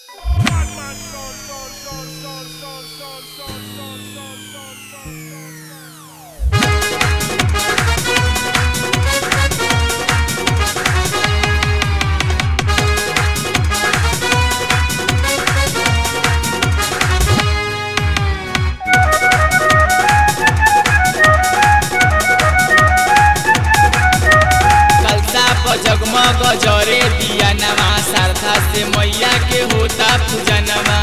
कलसा पर जगमग जरे दिया नवा श्रद्धा से मैया के होता पूजनवा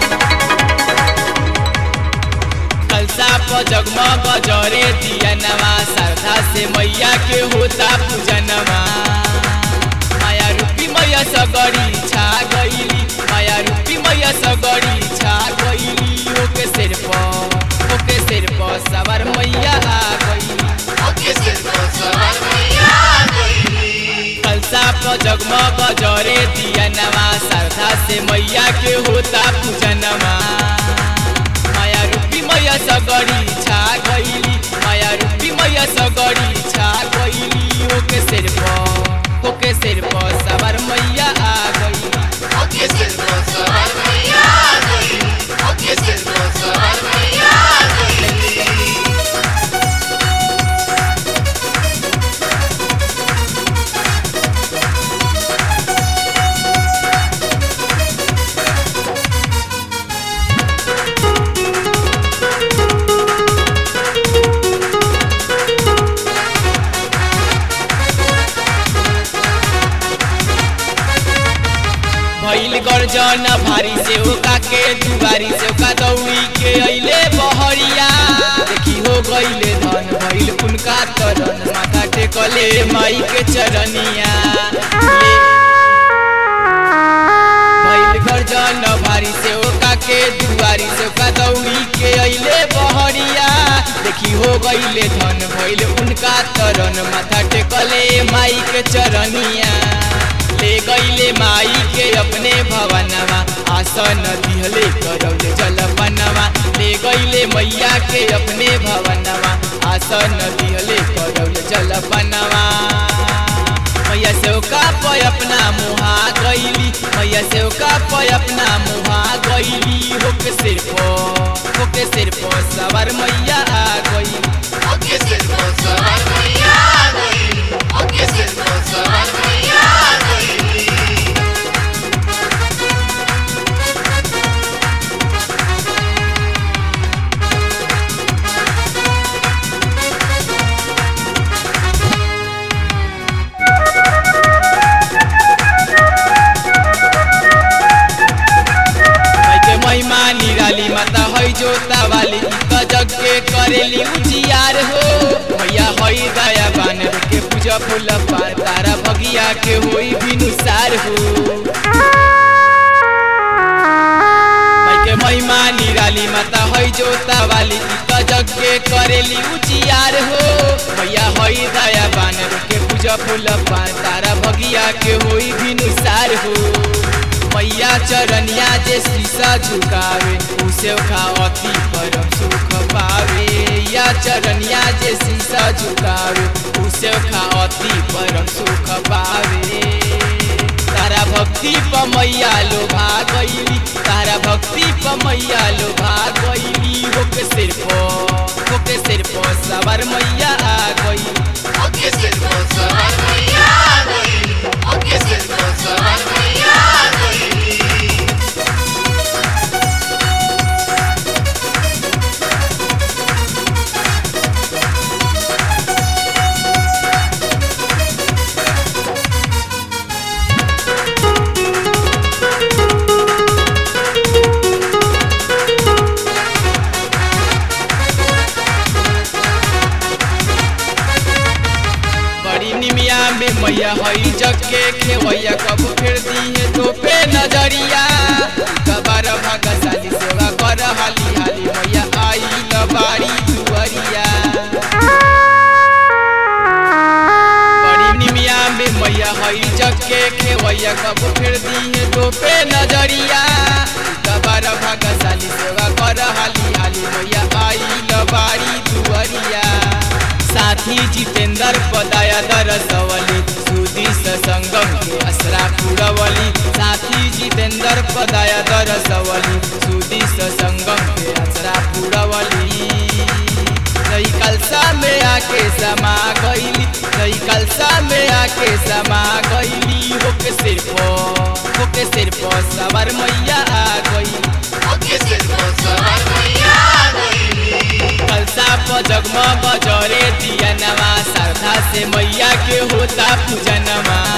कलसा पर जगमग जरे दिया नवा श्रद्धा से मैया के होता पूजनवा माया रूपी मैया सगरी छा गईली माया रूपी मैया सगरी छा गईली ओके सिर पर ओके सिर पर सवार मैया आ गईली कलसा पर जगमग जरे दिया नवा श्रद्धा से मैया के होता पूजनवा माया रूपी मैया सगरी छा गईली माया रूपी मैया सगरी छा गईली ओके सिर पर ओके सिर पर सवार मैया आ गईली भइल गर्जन भारी से ओका के दुबारी से ओका दौड़ी के अइले बहरिया देखी हो गइले धन भइल उनका तरन माथा टेकले माई के चरनिया भइल गर्जन भारी से ओका के दुबारी से ओका दौड़ी के अइले बहरिया देखी हो गइले धन भइल उनका तरन माथा टेकले माई के चरनिया ले गईले माई के अपने भवनवा आसन दिहले करौले जलपनवा ले गईले मैया के अपने भवनवा आसन दिहले करौले जलपनवा मैया सेवका पे अपना मुहा गईली मैया सेवका पे अपना मुहा गईली होके सिर पो होके सिर पो सवार मैया आ गई माई के महिमा निराली माता है जोता वाली त जग के करेली उजियार हो मैया है दया बान के पूजा फूल पार तारा भगिया के होई बिनुसार हो माई के महिमा निराली माता है जोता वाली त जग के करेली उजियार हो मैया है दया बान के पूजा फूल पार तारा भगिया के होई बिनुसार हो मैया चरनिया जे शीशा झुकावे उसे खा अति परम सुख पावे या चरनिया जे शीशा झुकावे उसे खा अति परम सुख पावे तारा भक्ति प मैया लोभा गईली तारा भक्ति प मैया लोभा गईली होके सिर पो होके सिर पो सवार मैया आ गई बड़ी निमिया में मैया हई जग के खेवैया कब फिर दी है तो पे नजरिया कबार भागशाली सेवा कर हाली हाली मैया आई ल बाड़ी दुअरिया बड़ी निमिया में मैया हई जग के खेवैया कब फिर दी है तो पे नजरिया कबार भागशाली सेवा कर हाली हाली मैया आई ल बाड़ी दुअरिया साथी जितेंद्र पदाया दरसवली सुदी संगम के असरा पुरवली साथी जितेंद्र दर पदाया दरसवली सुदी संगम के असरा पुरवली नई कलसा में आके समा गईली नई कलसा में आके समा गईली होके सिर पर होके सिर पर सवार मैया आ गई ओके सिर पर सवार मैया आ गई कलसा पर जगमग जरे दिया नवा श्रद्धा से मैया के होता पूजनमा